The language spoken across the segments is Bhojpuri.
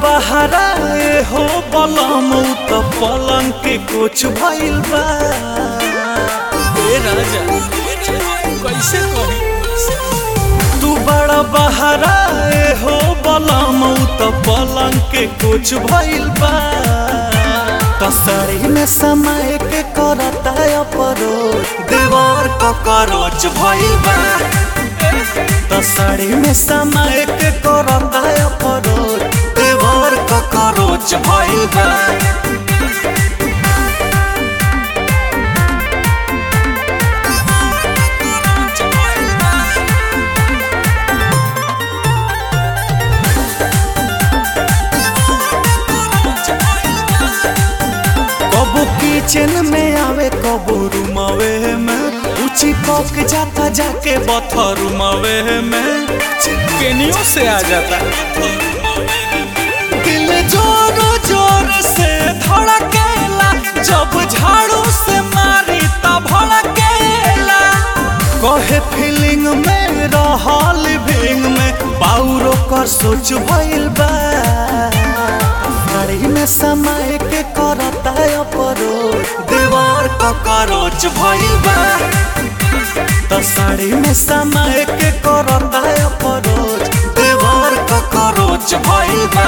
बहरा ए हो बलम उ त पलंग के कुछ भइल बा ए राजा कैसे कही तू बड़ा बहरा ए हो बलम उ त पलंग के कुछ भइल बा तसड़ी में समय के करता अपरो दीवार ककरोच भइल बा तसड़ी में समय के करता अपरो दीवार ककरोच भइल बा कबो किचन में आवे कबो रूमवे में ऊंची पक जाता जाके बथरूमवे में केनियो से आ जाता दिल जोर जोर से धड़केला जब झाड़ू से मारी तब भड़केला कहे फीलिंग में रहल भींग में पाउरो कर सोच भइल बा साड़ी में समय के करता अपरो दीवार ककरोच भइल बा त साड़ी में समय के करता अपरोच दीवार ककरोच भइल बा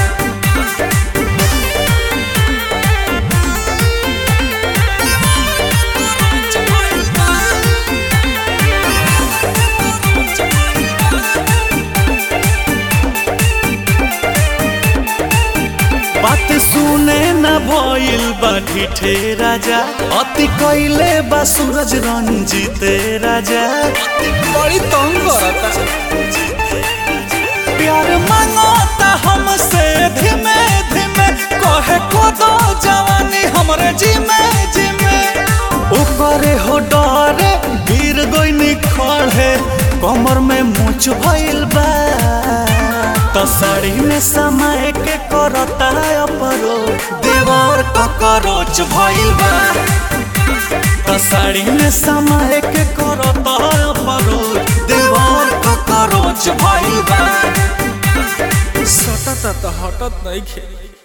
बात सुने न भइल बा ढिठे राजा अति कैले बा सूरज रंजीते राजा बड़ी तंग करता प्यार मांगता हमसे धीमे धीमे कहे को दो जवानी हमरे जिमे जिमे ऊपरे हो डरे गिर गोइनी खड़े कमर में मुछ भइल बा त साड़ी में समय के करता अपरो दीवार ककरोच भइल बा त साड़ी में समय के करता अपरो दीवार ककरोच भइल बा सटत त हटत नहीं खे